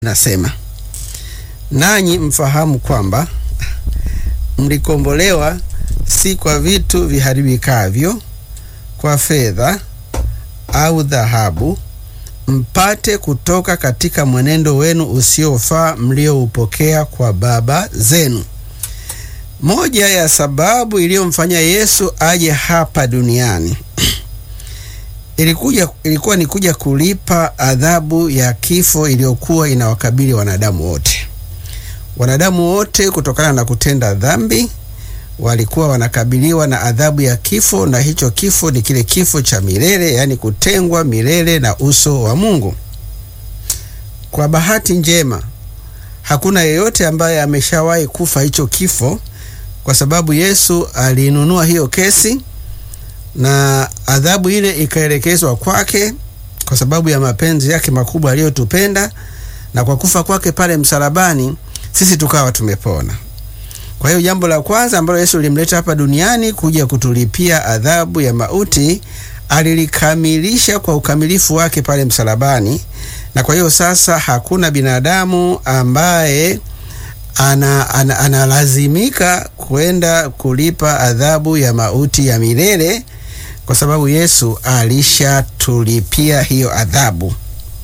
Nasema nanyi mfahamu kwamba mlikombolewa si kwa vitu viharibikavyo, kwa fedha au dhahabu, mpate kutoka katika mwenendo wenu usiofaa mlioupokea kwa baba zenu. Moja ya sababu iliyomfanya Yesu aje hapa duniani ilikuja, ilikuwa ni kuja kulipa adhabu ya kifo iliyokuwa inawakabili wanadamu wote. Wanadamu wote kutokana na kutenda dhambi walikuwa wanakabiliwa na adhabu ya kifo, na hicho kifo ni kile kifo cha milele, yaani kutengwa milele na uso wa Mungu. Kwa bahati njema, hakuna yeyote ambaye ameshawahi kufa hicho kifo, kwa sababu Yesu aliinunua hiyo kesi na adhabu ile ikaelekezwa kwake kwa sababu ya mapenzi yake makubwa aliyotupenda, na kwa kufa kwake pale msalabani sisi tukawa tumepona. Kwa hiyo jambo la kwanza ambalo Yesu alimleta hapa duniani kuja kutulipia adhabu ya mauti, alilikamilisha kwa ukamilifu wake pale msalabani, na kwa hiyo sasa hakuna binadamu ambaye analazimika ana, ana kwenda kulipa adhabu ya mauti ya milele kwa sababu Yesu alishatulipia hiyo adhabu.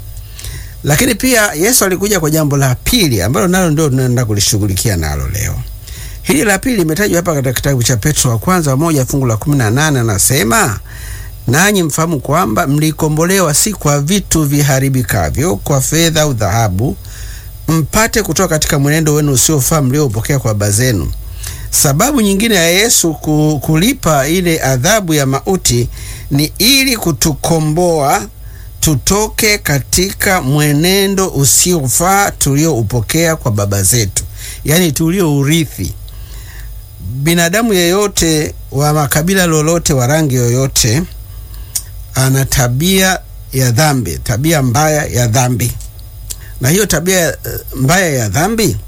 Lakini pia Yesu alikuja kwa jambo la pili ambalo nalo ndio tunaenda kulishughulikia nalo leo. Hili la pili limetajwa hapa katika kitabu cha Petro wa kwanza moja fungu la 18, anasema nanyi mfahamu kwamba mlikombolewa si kwa vitu viharibikavyo, kwa fedha au dhahabu, mpate kutoka katika mwenendo wenu usiofaa mlioupokea kwa baba zenu. Sababu nyingine ya Yesu kulipa ile adhabu ya mauti ni ili kutukomboa tutoke katika mwenendo usiofaa tulioupokea kwa baba zetu, yaani tuliourithi. Binadamu yeyote wa makabila lolote, wa rangi yoyote, ana tabia ya dhambi, tabia mbaya ya dhambi, na hiyo tabia mbaya ya dhambi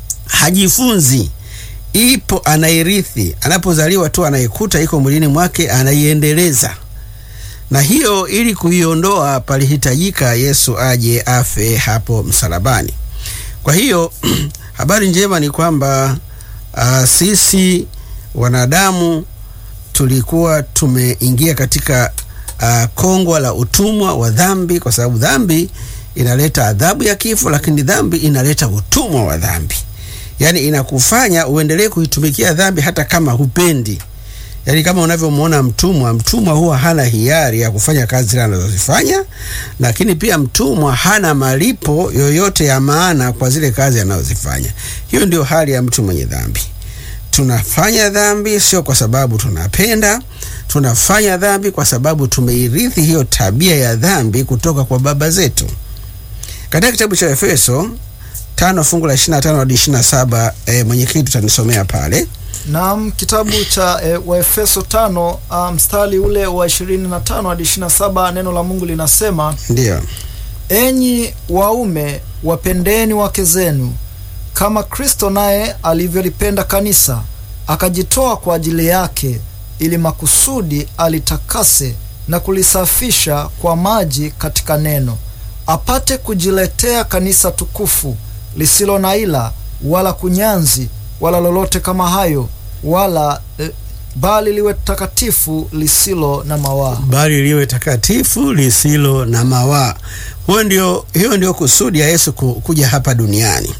hajifunzi ipo anairithi. Anapozaliwa tu anaikuta iko mwilini mwake, anaiendeleza. Na hiyo ili kuiondoa, palihitajika Yesu aje afe hapo msalabani. Kwa hiyo habari njema ni kwamba uh, sisi wanadamu tulikuwa tumeingia katika uh, kongwa la utumwa wa dhambi, kwa sababu dhambi inaleta adhabu ya kifo, lakini dhambi inaleta utumwa wa dhambi Yaani inakufanya uendelee kuitumikia dhambi hata kama hupendi. Yaani kama unavyomwona mtumwa, mtumwa huwa hana hiari ya kufanya kazi zile anazozifanya, lakini pia mtumwa hana malipo yoyote ya maana kwa zile kazi anazozifanya. Hiyo ndio hali ya mtu mwenye dhambi. Tunafanya dhambi sio kwa sababu tunapenda, tunafanya dhambi kwa sababu tumeirithi hiyo tabia ya dhambi kutoka kwa baba zetu. Katika kitabu cha Efeso tano fungu la 25 hadi 27, e, mwenyekiti tutanisomea pale. Naam, kitabu cha e, Waefeso tano mstari ule wa 25 hadi 27, neno la Mungu linasema Ndiyo. Enyi waume wapendeni wake zenu kama Kristo naye alivyolipenda kanisa akajitoa kwa ajili yake, ili makusudi alitakase na kulisafisha kwa maji katika neno, apate kujiletea kanisa tukufu lisilo na ila wala kunyanzi wala lolote kama hayo, wala e, bali liwe takatifu lisilo na mawaa. Bali liwe takatifu lisilo na mawaa. Huyo ndio, hiyo ndio kusudi ya Yesu kuja hapa duniani.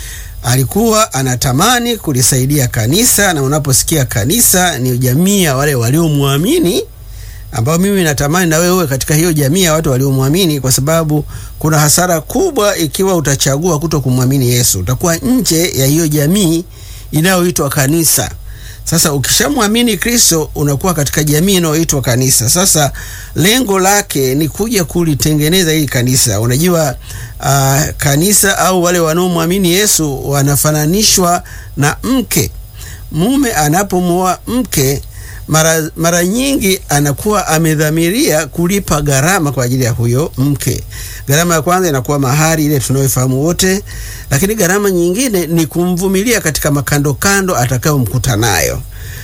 Alikuwa anatamani kulisaidia kanisa, na unaposikia kanisa ni jamii ya wale waliomwamini ambao mimi natamani na wewe uwe katika hiyo jamii ya watu waliomwamini, kwa sababu kuna hasara kubwa ikiwa utachagua kuto kumwamini Yesu. Utakuwa nje ya hiyo jamii inayoitwa kanisa. Sasa ukishamwamini Kristo unakuwa katika jamii inayoitwa kanisa. Sasa lengo lake ni kuja kulitengeneza hili kanisa. Unajua uh, kanisa au wale wanaomwamini Yesu wanafananishwa na mke. Mume anapomwoa mke mara, mara nyingi anakuwa amedhamiria kulipa gharama kwa ajili ya huyo mke. Gharama ya kwanza inakuwa mahari ile tunayofahamu wote, lakini gharama nyingine ni kumvumilia katika makandokando atakayomkuta nayo.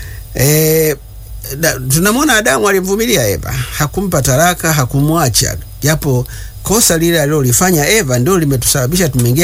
E, tunamwona Adamu alimvumilia Eva, hakumpa taraka, hakumwacha japo kosa lile alilolifanya Eva ndio limetusababisha tumeingia